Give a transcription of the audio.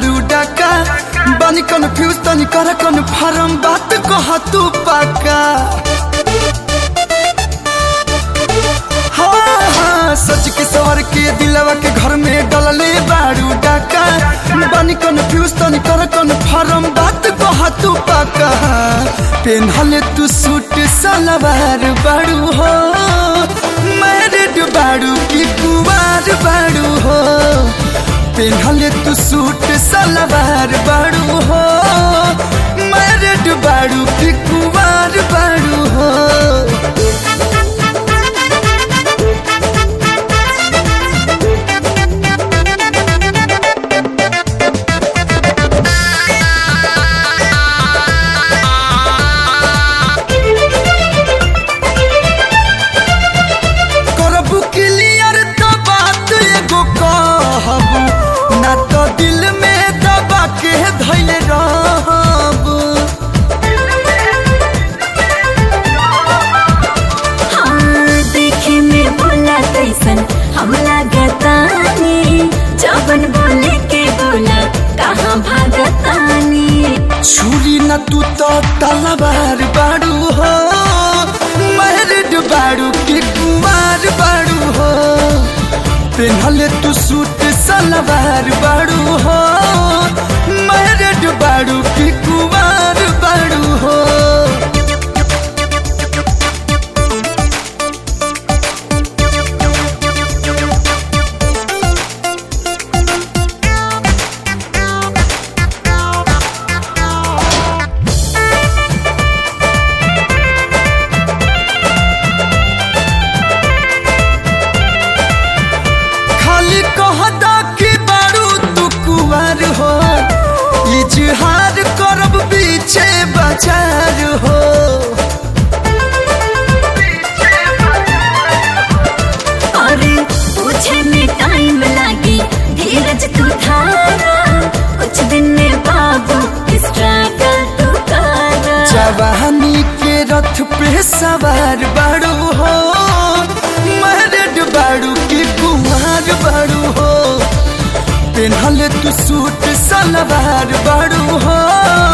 बारू डाका बानी कन्फ्यूज तनी कर कन्फर्म बात कह तू पाका हाँ हाँ सच के सवर के दिलवा के घर में डलले बारू डाका बानी कन्फ्यूज तनी कर कन्फर्म बात कह तू पाका पेनहले तू सूट सलवार बारू हो मैरिड बारू की कुवार बारू हो पेनहले तू सूट सलवार बारू हो मैरिड बारू की कुवार बारू हो करबू क्लियर तो बात एगो कहबू ना तो दिल में दबा के धैल रहबू हाँ, देखे में बोला कैसन हम लागतानी जबन बोले के बोला कहाँ भागतानी छुरी न तू तो तलवार बाड़ू हो मैरिड बाड़ू की कुमार बाड़ू हो पेनहले तू सूट सलवार बाड़ू हो मैरिड बाड़ू की कुमार बाड़ू हो खाली कहदा कि बारू तू कुवार हो इजहार करब पीछे बाजार हो अरे पूछे में टाइम लागी धीरज तू धारा कुछ दिन में बाबू स्ट्रगल तू करा जवानी के रथ पे सवार बारू हो मैरिड बारू की कुमार बारू हो पेनहले तू सूट सलवार बारू हो